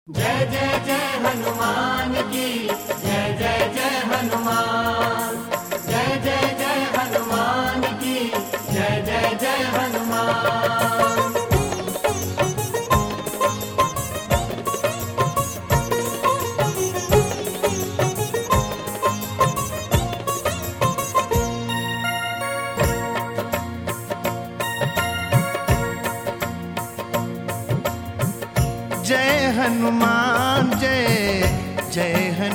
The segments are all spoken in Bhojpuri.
जय जय जय हनुमान की जय जय जय हनुमान जय जय जय हनुमान की जय जय जय हनुमान जय हनुमान जय जय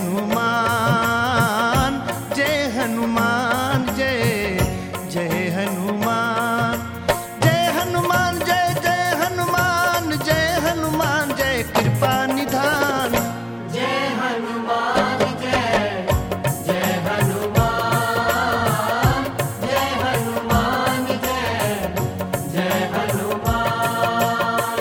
हनुमान जय हनुमान जय जय हनुमान जय हनुमान जय जय हनुमान जय हनुमान जय कृपा निधान जय हनुमान जय जय हनुमान जय हनुमान जय जय हनुमान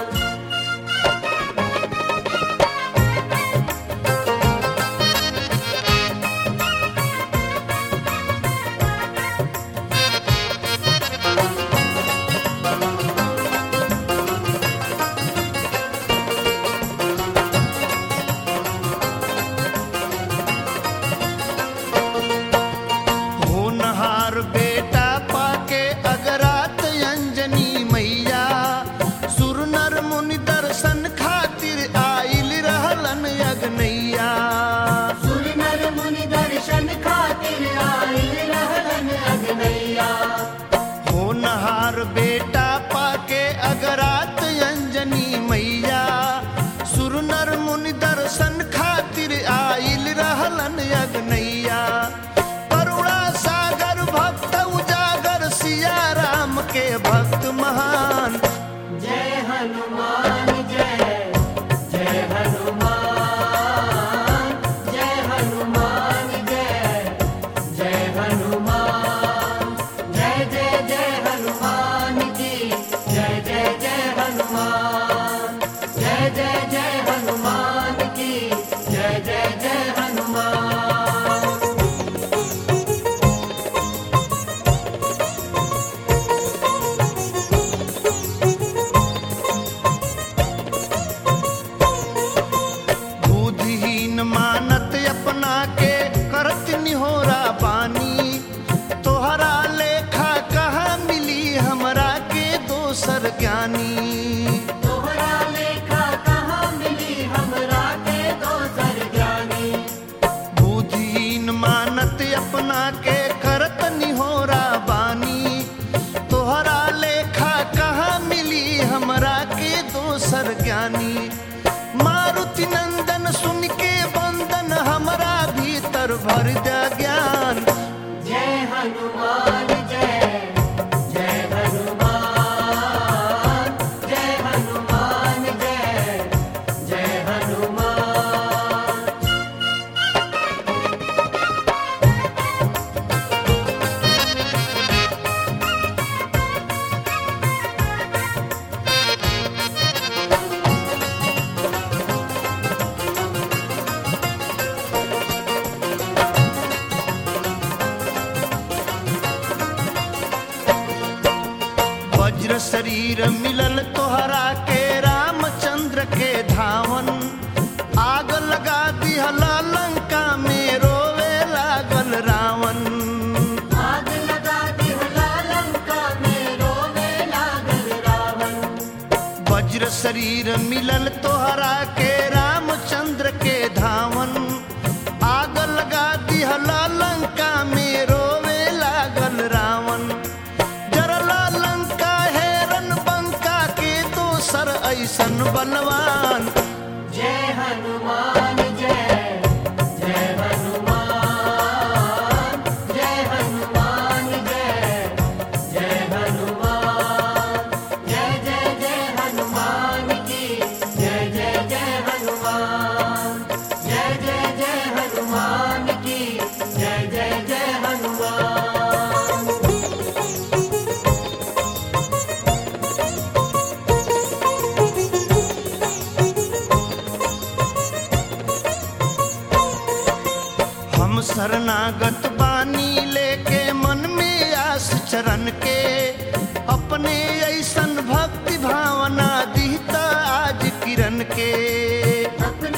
होनहार बेटा पाके अगरात अंजनी मैया सुर नर मुनि दर्शन खातिर आइल रहलन अगनैया सुर नर मुनि दर्शन खातिर आइल रहलन अगनैया होनहार बेटा पाके अगरात अंजनी मैया सुर नर मुनि दर्शन खातिर आइल रहलन अगनैया करुणा सागर भक्त उजागर सिया राम के भक्त महान जय हनुमान जय जय हनुमान जय हनुमान जय जय हनुमान जय जय जय हनुमान की जय जय जय हनुमान जय जय जय हनुमान की जय जय जय हनुमान बुद्धिहीन मानत अपना के करत निहोरा बानी तोहरा लेखा कहाँ मिली हमरा के दोसर ज्ञानी तोहरा लेखा कहाँ मिली हमरा के दोसर ज्ञानी बुद्धिहीन मानत अपना के करत निहोरा बानी तोहरा लेखा कहाँ मिली हमरा के दोसर ज्ञानी मारुति नंदन सुन के बंदन हमरा भीतर भर द ज्ञान जय हनुमान जय जय हनुमान जय हनुमान जय जय हनुमान वज्र शरीर मिलल तोहरा के रामचंद्र के धावन आग लगा दिहला लंका में रोवे लागल रावण आग लगा दिहला लंका में रोवे लागल रावण वज्र शरीर मिलल तोहरा के रामचंद्र के धावन आग लगा दिहला लंका में रोवे लागल रावण जरला लंका हेरन बंका के दोसर ऐसन बलवान जय हनुमान जय जय हनुमान जय हनुमान जय जय हनुमान जय जय जय हनुमान की जय जय जय हनुमान जय जय जय हनुमान की जय जय जय हनुमान हम शरणागत बानी लेके मन में आस चरण के अपने ऐसन भक्ति भावना दिहता आज किरण के अपने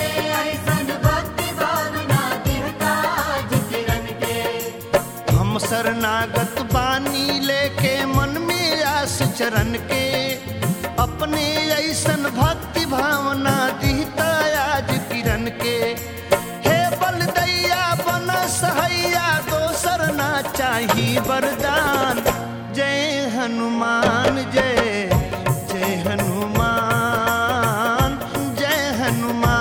शरणागत बानी लेके मन में आस चरण के अपने ऐसन भक्ति भावना दिहता आज किरण के हे बलदैया बन सहैया दोसर ना चाही वरदान जय हनुमान जय जय हनुमान जय हनुमान